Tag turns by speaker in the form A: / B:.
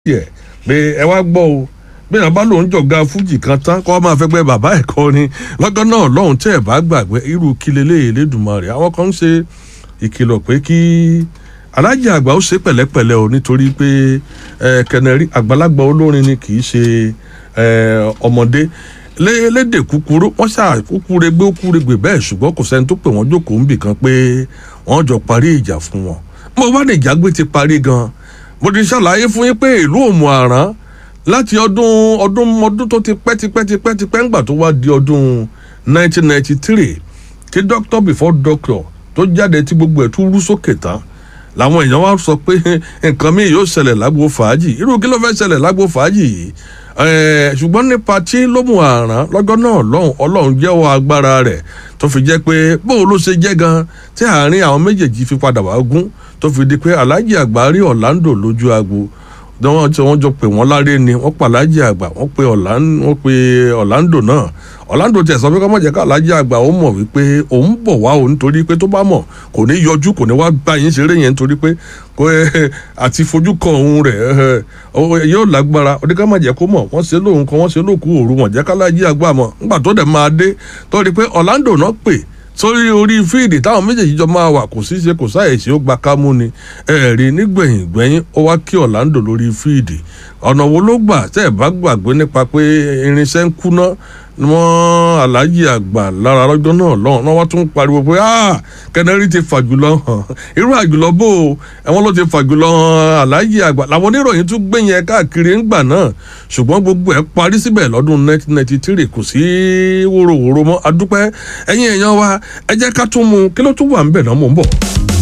A: tiẹ̀ pé ẹ wá gbọ́ o bí wọn bá lòun jọ̀gá fújì kan tán kọ́ máa fẹ́ gbẹ́ bàbá ẹ̀ kọ́ ni lọ́gán náà lọ́hùn tẹ́ ẹ̀ bá gbàgbé irú kílélẹ́ Elédùmarè àwọn kan ń ṣe ìkìlọ̀ pé kí alájì àgbà ó ṣe pẹ̀lẹ́pẹ̀lẹ́ o nítorí pé kẹnẹrí àgbàlagbà olórin ni kì í ṣe ọmọdé lédè kúkúrú wọ́n ṣáà kúkúregbé kúkuregbè bẹ́ẹ̀ ṣùgbọ́n kò sẹ́ni tó pè wọ́n jókòó ń bì kan pé wọ́n jọ parí ìjà fún wọn mo bá ní ìjà gbé ti parí gan mo ti ṣàlàyé fún yín pé ìlú òmù àrán láti ọdún ọdún ọdún tó ti pẹ́ ti pẹ́ ti pẹ́ ti pẹ́ ńgbà tó wá di ọdún 1993 tí doctor before doctor tó jáde tí gbogbo ẹ̀ tún rú sókè tán làwọn èèyàn wá sọ pé nǹkan mi yóò ṣẹlẹ̀ lágbo fàájì irú kí ló fẹ́ ṣẹlẹ̀ lágbo fàájì yìí ṣùgbọ́n nípa tí lómù àrán lọ́jọ́ náà lọ́hùn ọlọ́run jẹ́wọ́ agbára rẹ̀ tó fi jẹ́ pé bóun ló ṣe jẹ́ gan tí àárín àwọn méjèèjì fi padà wá gún tó fi di pé aláàjì àgbà rí Orlando lójú agbo wọ́n tí wọ́n jọ pé wọ́n láré ni wọ́n pa aláàjì àgbà wọ́n pe wọ́n pe Orlando náà Orlando tẹ̀ sọ pé kọ́ mọ̀ jẹ́ ká aláàjì àgbà ó mọ̀ wípé òun bọ̀ wá òun torí pé tó bá mọ̀ kò ní yọjú kò ní wá bá yín ṣeré yẹn nítorí pé àti fojú kan òun rẹ̀ yóò lágbára oníkà má jẹ́ kó mọ̀ wọ́n ṣe lóhun kan wọ́n ṣe lóòkú òru wọ́n jẹ́ ká aláàjì àgbà mọ̀ nígbà tó dẹ̀ máa dé tó rí pé Orlando náà pè sórí orí fíìdì táwọn méjèèjì jọ máa wà kò sí ṣe kò sáyèsí ó gba kámú ni ẹ̀ẹ́rì nígbẹ̀yìn gbẹ̀yìn ó wá kí Orlando lórí fíìdì ọ̀nà wo ló gbà tẹ́ ẹ̀ bá gbàgbé nípa pé irinṣẹ́ ń kúná wọ́n aláàjì àgbà lára lọ́jọ́ náà lọ́hùn náà wọ́n tún pariwo pé kẹnẹrí ti fàjùlọ hàn irú àjùlọ bò ó ẹ̀wọ̀n ló ti fàjùlọ hàn aláàjì àgbà làwọn oníròyìn tún gbé yẹn káàkiri ńgbà náà ṣùgbọ́n gbogbo ẹ̀ parí síbẹ̀ lọ́dún 1993 kò sí wóróworó mọ́ adúpẹ́ ẹ̀yin èèyàn wa ẹ jẹ́ ká tún mú kí ló tún wà ń bẹ̀ náà mò ń bọ̀.